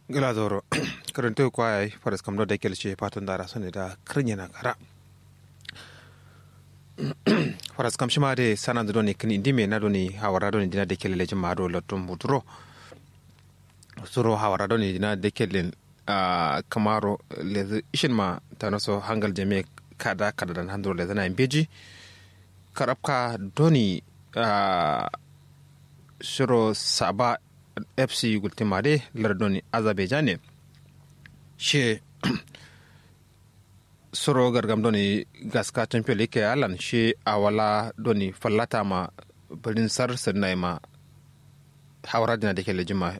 gilazoro karanto kwaya faras kamdo da kelce patun dara sone da krinya na kara faras kam shima de sanan do ne kini indime na do ne hawara do ne dina de kelele jima do lotum budro suro hawara do ne dina de kelen a kamaro le ishin ma tanoso hangal jame kada kada dan handro le zana beji karabka doni a shiro saba fc gultimade lardoni azerbaijan ne she soro gargam doni gaska champion league alan she awala doni fallata ma birin sar sirnai ma hawara dina da ke lejima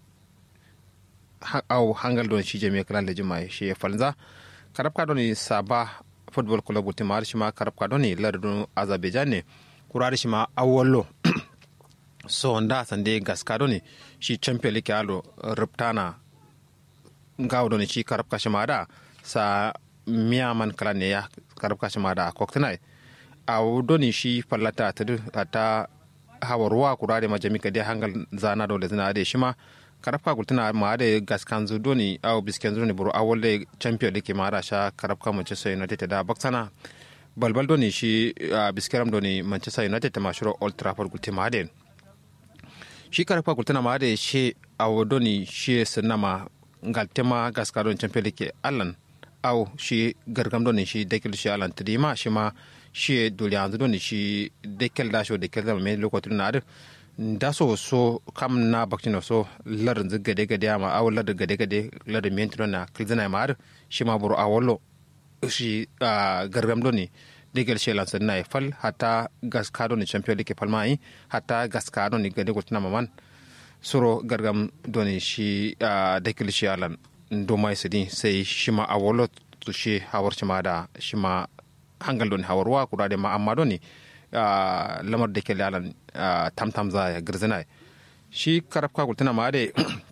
au hangal don shi jami'a kala lejima she falza karabka doni saba football club gultimade shi ma karabka doni lardon azerbaijan ne kurari shi ma awolo so nda sande gaskado ne shi champion league alo ruptana ngawo ne shi karab kashima da sa miyaman kala ne ya karab kashima da koktinai a doni shi fallata ta ta hawa ruwa kurare ma jami kade hangal zana dole zina da shi ma karab ka gultuna ma da gaskan zu doni aw bisken zu ne buru awol da champion league ma da sha karab ka manchester united da baksana balbal doni shi biskeram doni manchester united ta mashuro old trafford gultima den shi karfa kultuna ma da shi a wadoni shi sinama galtema gaskaron champion league allan au shi gargam doni shi dekel shi allan tidima shi ma shi dole yanzu doni shi dekel da shi dekel da mai lokacin na da so so kam na bakcin so larin zu gade gade ma au larin gade gade larin mentino na kilzina ma shi ma buru awollo shi gargam doni digal shelan sen nay fal hata gas kado ni champion league fal mai hata gas kado ni gade gotina maman suro gargam doni shi digal shelan do mai sidi sai shima awolo to shi hawar shima da shima hangal doni hawarwa kuda de ma amma doni lamar da ke lalan tamtam za ya girzina shi karaf ka gultina ma de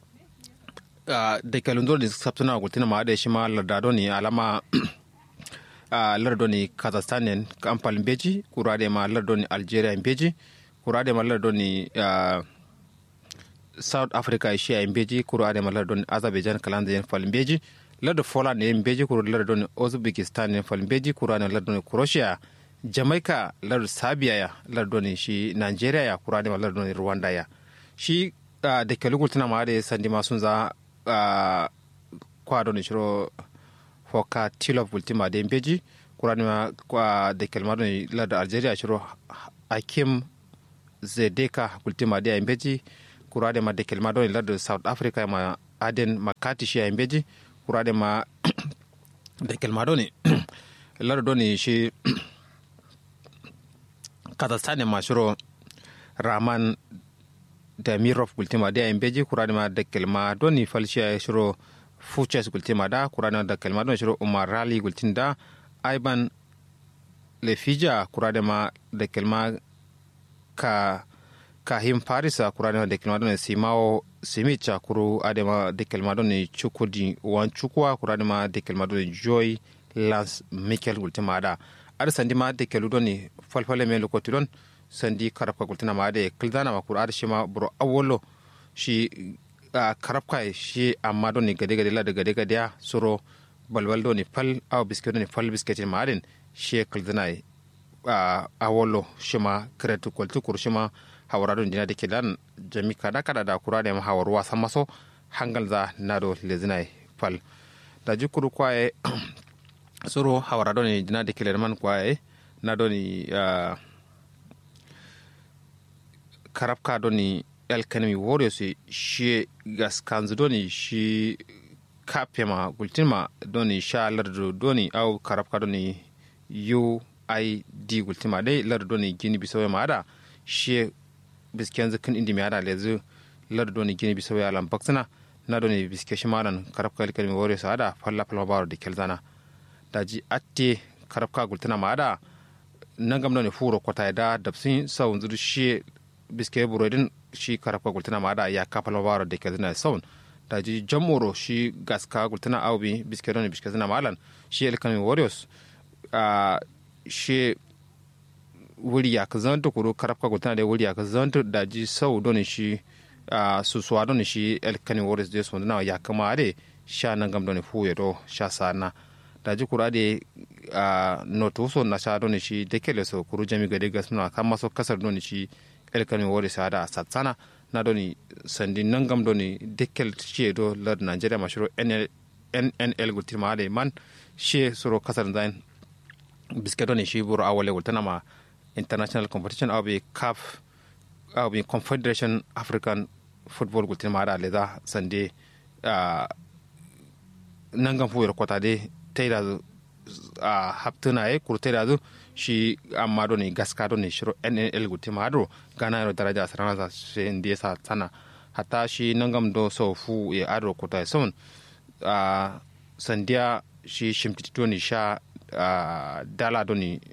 da kelun doni sabtuna gultina ma de shima larda doni alama a uh, lardoni kazakhstan en kampal beji kurade ma lardoni algeria beji kurade ma lardoni uh, south africa shi en beji kurade ma lardoni azerbaijan kalanda en fal beji lardo poland en beji kuru lardoni uzbekistan en fal beji kurade lardoni croatia jamaica lardo sabia ya lardoni shi nigeria ya kurade ma lardoni rwanda ya shi uh, da kelugul tana ma da sandi ma sun za uh, kwadoni shiro foka tilof bultima de beji kuranima kwa de kelmado ni lada algeria shiro hakim zedeka bultima de beji kurade ma de kelmado ni lada south africa ma aden makati shi beji kurade ma de kelmado ni lada doni shi kazakhstan ma shiro rahman da mirov bultima de beji kurade ma de kelmado ni falshi shiro fuches gultima da kurana da kalma don shiru umar rali gultin da aiban lefija kurade ma da kalma ka kahim farisa kurade da kalma don simao simicha kuru adema da kalma don chukudi wan chukwa kurade ma da kalma don joy lance michael gultima da ar sandi ma da kalu don falfale me lokoti don sandi karafka gultina ma da kildana ma kur ar shima bro awolo shi a karabka shi amma don ni gade gade la da gade gade ya suro balbal don ni fal aw biskit ni fal biskit ma adin shi kalzina a awolo shi ma kretu kwalti kur shi ma hawara don dina dake dan jami kada kada da kura da hawarwa san maso hangal za na do lezina fal da jikuru kwaye suro hawara don ni dina dake man kwaye na don ni karabka don ni elkanemi warriors shi gaskanzu doni shi kapema gultima doni sha lardo doni au karabka doni uid gultima dai lardo doni gini bisawe ma ada shi biskenzu kin indi mi ada lezu lardo doni gini bisawe alam baksana na doni biske shi madan karabka elkanemi warriors ada falla falla baro de kelzana daji atte karabka gultina ma ada nangam doni furo kota da dabsin sawunzu shi biske burodin shi karafka gultana ma da ya kafa lawara da ke zina saun da ji jamoro shi gaska gultana aubi biske don biske zina malan shi elkan warriors a shi wuri ya ka zanta kuro karafka gultana da wuri ya ka zanta da ji sau don shi su suwa don shi elkani woris de so na ya kama ade sha nan gam don fu do sha sana da ji kura de no to so na sha don shi de kele so kuru jami gade gas na kama so kasar don shi elkani woris ada satsana na don sandi nan gam don de kel shi do lad nigeria mashiro nl nnl gultima ade man shi soro kasar zain biske don shi buru awale gultana ma international competition aw bi caf aw bi confederation african football gultin ma da leza sande uh, nangan fuyar kwata de taida a uh, haptuna ye kur taida zu shi amma do ne gaska do ne shiro nnl gultin ma do gana yaro daraja sarana sa shi ndiye sa sana hatta shi nangam do so fu ya ado kwata son uh, sandiya shi shimtiti do ne sha uh, dala do ne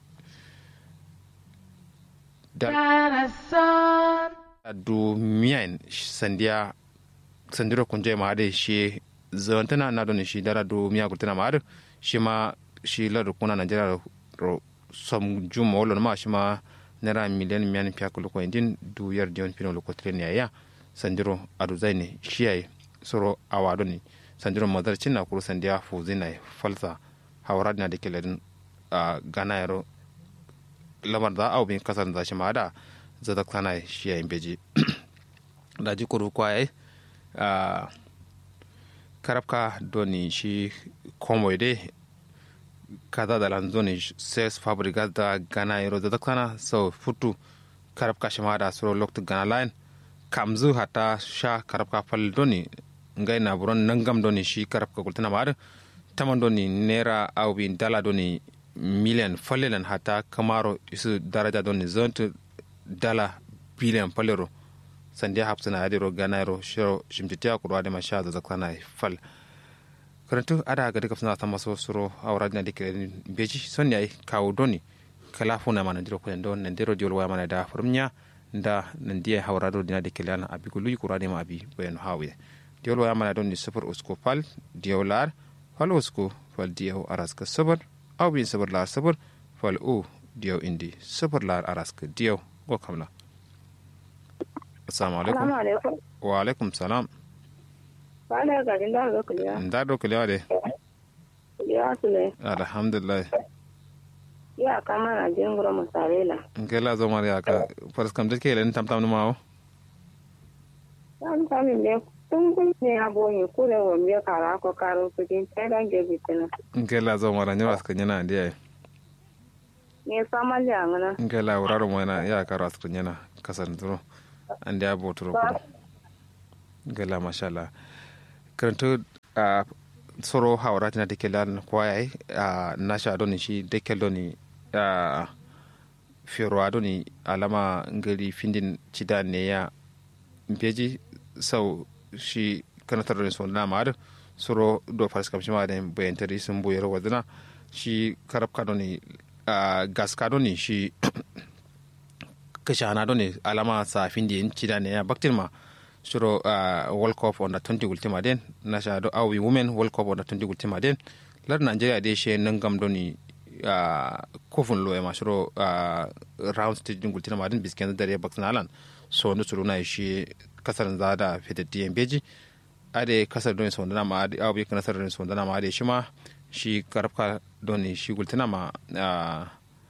du miyan sandiya sandiro kunje ma ade shi zawantana na don shi dara du miya gultana ma ade shi ma shi la du kuna najera ro som juma wolo ma shi ma nera miliyan miyan piya kulu ko indin du yar dion pino lo ko tren ya sandiro adu zaini shi ay soro awado ni sandiro madar cinna kuru sandiya fu zina falsa hawrad na de kelen gana yaro lamar da au bin kasar da shi ma da zata kana shi yayin beji da ji kuru kwaye a karabka doni shi komoy de kaza da lanzoni ses fabrikas da gana yaro zata kana so futu karabka shi ma da suro loktu gana line kamzu hata sha karabka fal doni ngai na buron nangam doni shi karabka kultana ma da taman doni nera au bin dala doni miliyan fallelan hata kamaro isu daraja don zontu dala biliyan fallero sandiya hapsina adiro ganairo shiro shimtitiya kurwa da masha da zakana fal karantu ada ga duka suna sama so suro awra na dike beji son yayi kawo doni kala funa mana diro ko don nan diro diol wa mana da furmnya da nan diya hawra do dina dike lana abi gulu kurwa da ma abi bayan hawiye diol wa mana don ni sufur usko fal diolar fal usko fal diyo araska sabar aw bin sabar lar sabar fal o diyaw indi sabar lar araska diyaw go kamla assalamu alaikum wa alaikum salam Bala ga din da ga kuliya. nda do kuliya de Ya sule. alhamdulillah Ya kama na jin gura musarela. ngela zo mariya ka faras kam dake len tam tam ma o Yan kamin ne tun kun ne abonye kure wa mbiya kara ko karo kudin tsadan ge bitina. ngela zo mara nyara ska nyana ndiye Ne sama le angana. ngela wuraro mo na ya karo aska nyana kasan duro ande abo turo ko ngela mashallah karanto a soro hawra tina dake lan kwaye a nasha doni shi dake doni a fero doni alama ngari findin cida ne ya mpeji sau shi kanatar da so na mar soro do fas kam shi ma da bayan tari sun boyar wadana shi karab ka doni a gas ka doni shi kashana doni alama sa findin cida ne ya baktin ma suro uh, world cup under 20 gultima den nasha do awi women world cup under 20 gultima den lar nigeria de she nangam doni uh, kofun lo e ma suro uh, round stage din gultima den bisken dare baksan alan so no suro na shi kasar zada fitatti en beji ade kasar doni so na ma ade awi kasar doni so na ma ade shi ma shi karfka doni shi gultina ma uh,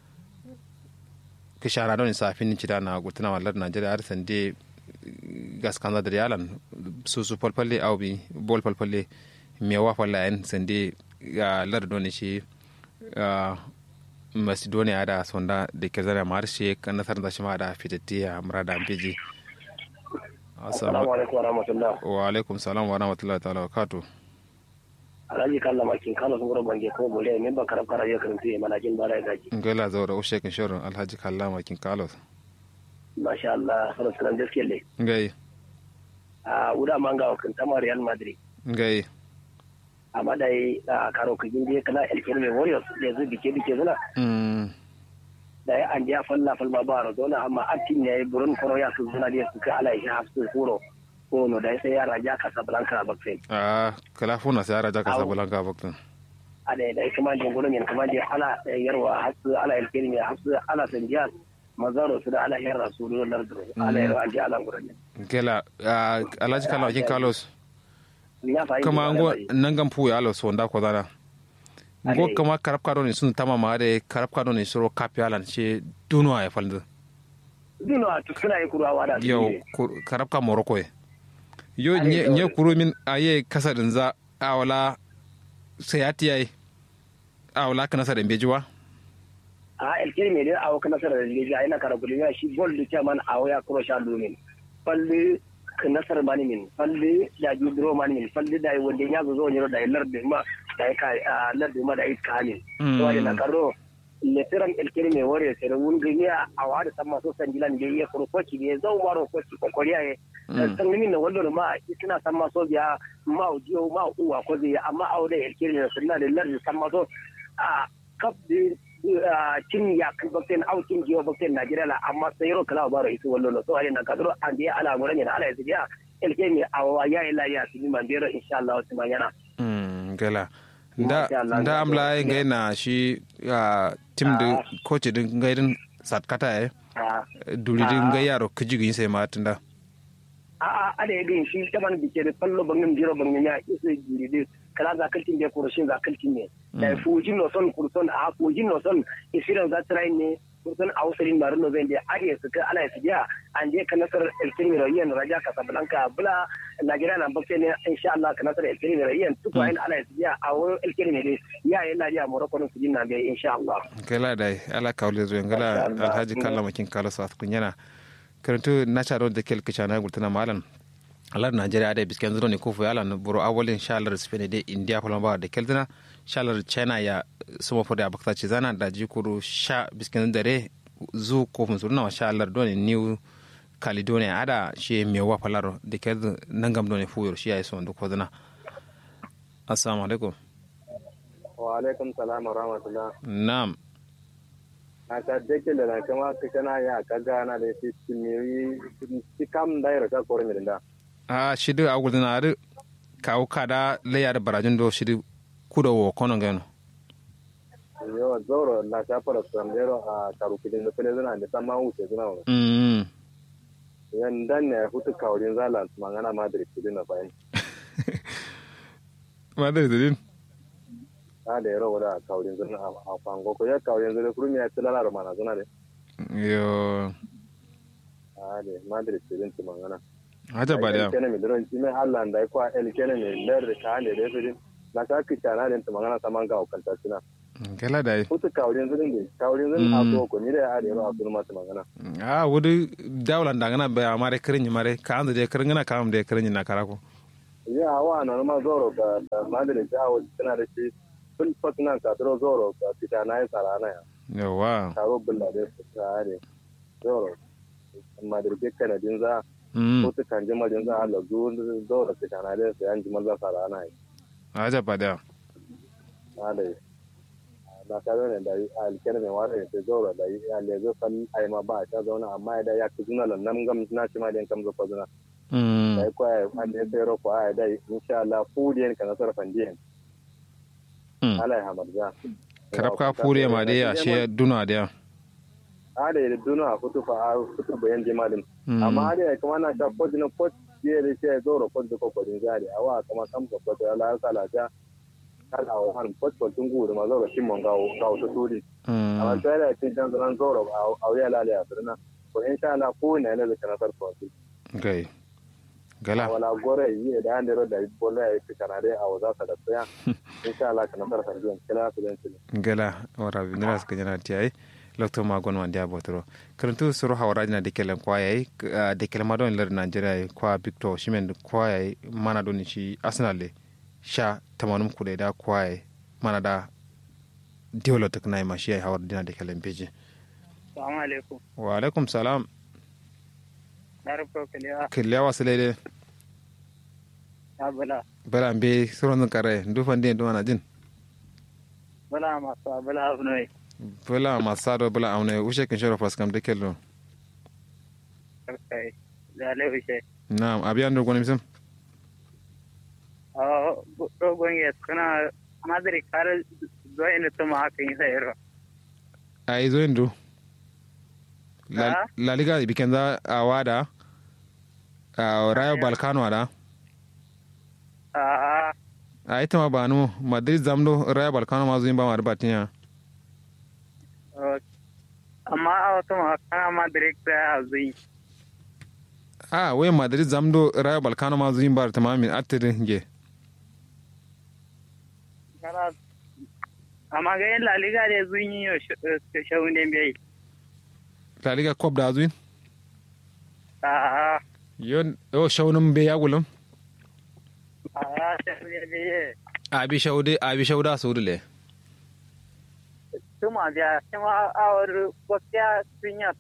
kishara doni sa fin cida na gultina ma lar nigeria ar sande gas kanza da yalan susu falfalle au bi bol falfalle mewa falla en sende ga lar doni shi macedonia da sonda da ke zana mar shi kan nasar da shi ma da fitatti a murada amfiji assalamu alaikum wa rahmatullah wa alaikum salam wa rahmatullahi ta'ala wa kato alhaji kalla makin kano sun gura bange ko bole min ba karab kara yakan sai mana jin bara ya gaji ngala zaura ushe kan shirin alhaji kalla makin kalos masha Allah fara sunan gaskiya ne ngai a wuda manga kan tama Real Madrid ngai amma dai a karo kujin je kana El Kelme Warriors da zu bike bike zuna mm da ya an ja falla falma ba Maradona amma atin ne burun kono ya su zuna da su ka ala shi hafsu kuro ko no da sai ya raja Casablanca a Baksen a kala funa sai ara jaka sabulanka baktin a da da kuma jin gurin yan kuma je ala yarwa hafsu ala El Kelme hafsu ala Sanjiyar mazaro su da alahiyar rasulu na larduro alahiyar an ji alan gurin gela ah, alhaji kala wakin carlos ya fahimta kama ngo nangam pu ya alo sonda ko dana ngo Ade. kama karab kado ni sun tama ma de karab kado ni suro kapi alan she dunwa ya falda dino a tukuna yi kurwa da su yau ne. kur- karab ka morocco ye yo Ade, nye yau. nye kuru min aye kasadin za awala sayati yayi awala kana sa dembe jiwa a elkiri mai dai awo kana sarar da leja ina kara kudi ya shi gol da chairman awo ya kuro sha lumin falle ka nasar mani min falle da ju dro mani min falle da yi wanda ya zo zo ne da yi lardi ma da yi ka a lardi ma da yi ka ne Mm. to wani na karo letiran elkiri mai wore sai da wun gani a awa da sama so san gilan da ya kuro koci ne zau maro koci kokoriya ye Mm. san min na wanda ma suna san ma so biya ma ujiyo ma uwa ko zai amma awo da elkiri ne sunna da lardi san ma so a kaf da cin ya kan bakten au cin jiwa bakten Najeriya la amma sai ro kala baro isu wallo no so ali na kadro an dia ala ngora ni ala isu dia elke mi awa ya ila ya sini mandero insha Allah su manyana mm gela nda Masha Allah, nda ya amla so. ngai na shi ah, tim de Ah. coach din ngai din satkata ye a duri din Ah. ngai yaro kijigi sai ma tunda a ada ya bin shi taban bike da fallo bangin jiro bangin ya isu jiri kala za kaltin da kurushin za kaltin ne da fujin no son kurson a fujin no son isiran za trai ne kurson a usulin marin no zai da ariya su ka ala su biya an je ka nasar elkin rayan raja casablanca bula najeriya na bakke ne insha Allah ka nasar elkin rayan tuko ayin ala su biya a wurin elkin ne dai ya yi lafiya morocco su jin na bai insha Allah gela dai ala kawle zo ngala Masha Allah. alhaji kalla makin kala sa kunyana karantu na charo da kel kichana gultana malan alar nigeria da bisken zuro ne kufu yala no buru awolin shalar spain de india falma ba da keltana shalar china ya suma fode abakta ci zana da jikuru sha bisken dare zu kofin zuru na shalar doni new caledonia ada shi mewa falaro da kel nangam doni fuyur shi ya yi son ko zana assalamu alaikum wa alaikum salam wa rahmatullah na'am na ta deke da na kama ka kana ya ka gana da shi kimiyyi shi kam da ya rasa kore mi da a shidi a gudun ari kawo kada layar barajin do shidi kuda wo kono gano yo zoro na ta fara samdero a karukidin da fele zana da sama wuce zana wa mm yan dan ne hutu kaurin zalan mangana madrid kidin na bayan madar da din ta da yaro da kaurin zana a fango ko ya kaurin zana kurmi ya tilala da mana zana de yo a de madrid kidin ti mangana haja ba da kene mi dron ti me allah da ko el kene mi ler ka ne de fidin na ka ki kana den ti mangana samanga o kanta sina gala da yi hutu kaurin zana ne kaurin zana a ko ko ni da ya de ro a kurma ti mangana a wudu dawlan da ngana ba amare kirin mare ka anda de kirin ngana kam de kirin na karako ya awa na ma zoro ga da madrid ja wa tana da shi ful fatnan ka dro zoro ga fita na yi tsara na ya yawa taro bulla da su tare zoro madrid ke kana din za mm ko ta kan jima din za Allah zu zoro fita na da su yan jima za tsara na ya haja ba da na da na ka zo ne da alkene mai ware ne zoro da ya le zo kan ai ma ba ta zauna amma da ya ku zuna nan gam na ci ma din kam zo ko zuna mm da ko ai an da sai ro ko ai da insha Allah fu din kan sarfan din mm Allah ya hamarza karab ka fure ma de ya she duna da ada da duna a kutu fa a kutu bayan jimalin Mm. amma ada ya kuma na ta kodi na kodi ya da shi zo ro kodi ko kodin jari a wa kama kam ko kodi ala sala ja kala wa han kodi ko tun gudu ma zo ro shin mon gawo gawo to turi amma mm sai da tin dan zan zo ro a ya lale a sirna ko insha Allah ko ne ne da kana sar ko gai gala wala gore yi da an da ro da bolla ya fi kana dai a waza sa da tsaya insha Allah kana sar sarbiyan kila su dan gala wara binira suka jana tiyai lokto ma gon wandi abotoro karantu suru hawara na de kelen kwa yayi de kelen ma don ler nigeria kwa victor shimen kwa yayi mana don shi arsenal le sha tamanum kude da kwa yayi mana da diwlo tek nay ma shi yayi hawar dina de kelen beji Assalamu alaikum. wa alaikum salam Na rufe kaliya kiliya wasilele ya bala. bala be suron kare ndufan din duma na jin Bala masu bala abu ne. bala masado bala amne ushe kin shoro pas kam de kello Karkai. Da laifishe. na'am abiyan do gonim sam A dogon ya kana madari kare zuwa inda tuma haka yi sayarwa. ai zo indu La, Ah. La Liga bikin za a wada a Rayo Balkano da a a ita ma ba nu Madrid zamdo Rayo Balkano ma zuyin ba ma da batinya amma a wata makana ma direct a zai a wai Madrid zamdo Rayo Balkano ma zuyin ba da tamamin atirin ge kana amma ga yin laliga da zun yi yau shaunin bai La Liga Cup da zuyin a yon o shaunin be ya gulum a shaunin bai a bi shaude a bi shauda su le tuma da kuma awar gaskiya sun yi